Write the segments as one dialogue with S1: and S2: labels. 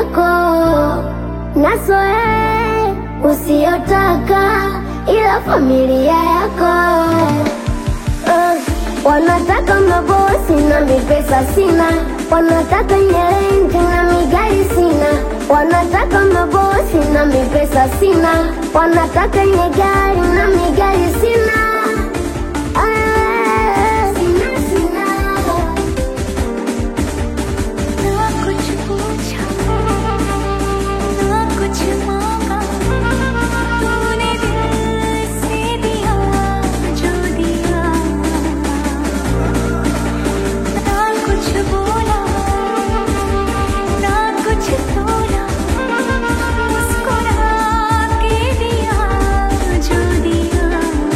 S1: yako nasoe usiyotaka, ila familia yako uh, wanataka mabosi na mipesa sina, wanataka nyerenti na migari sina, wanataka mabosi na mipesa sina, wanataka nyegari na migari sina. Ah, sina, sina.
S2: ना कुछ पूछा ना कुछ मांगा तूने दिल से दिया जो दिया ना कुछ बोला ना कुछ तोला मुस्कुरा के दिया जो दिया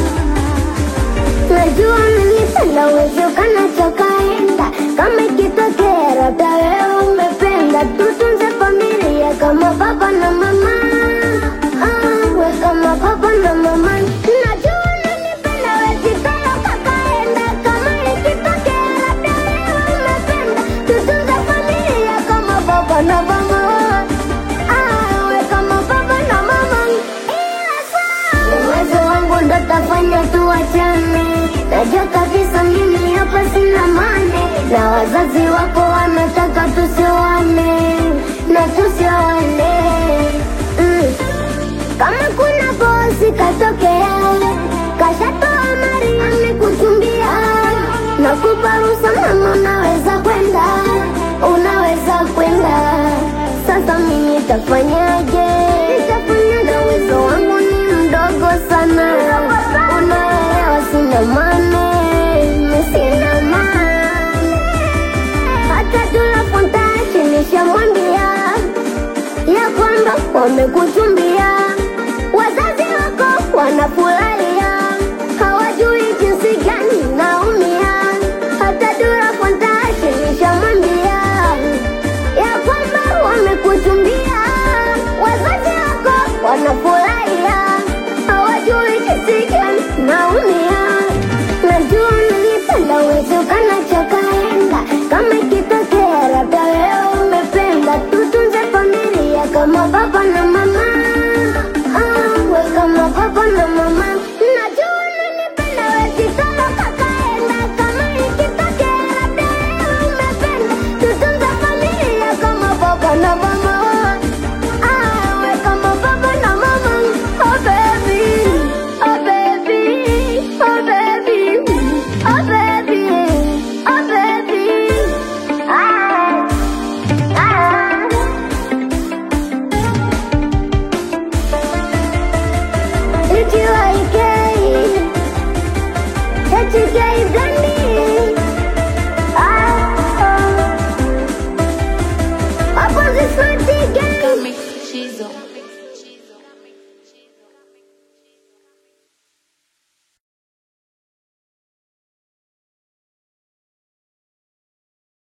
S1: Najua unanipenda uwezi ukanachokaenda, kama ikitokea labda wewe umependa, tutunze familia kama baba na mama. Ah, we kama baba na mama. Najua unanipenda uwezi toroka kaenda, kama ikitokea labda wewe umependa, tutunze familia kama baba na mama. Ah, we kama baba na mama. Ila saa uwezo wangu ndo tafanya tuachane. Najua kabisa mimi hapa sina mane, na wazazi wako wanataka tusioane na tusioane. Mm. Kama kuna bosi katokea, kashatoa mari amekuchumbia, nakupa ruhusa mama, unaweza kwenda, unaweza kwenda. Sasa mimi nitafanyaje? Nitafanya na uwezo wangu ni mdogo sana, unaelewa, sina mane, mimi sina mane. Hata tunapontashi nishamwambia ya kwamba wamekuchumbia, wazazi wako wanafurahia, hawajui jinsi gani naumia. Hata Dura Fontaine nishamwambia ya kwamba wamekuchumbia, wazazi wako wanafurahia, hawajui jinsi gani naumia. Najua unanipenda uwezi ukanachokaenda, kama ikitokea labda wewe umependa, tutunze familia kama baba na mama. Ah, we kama baba na mama.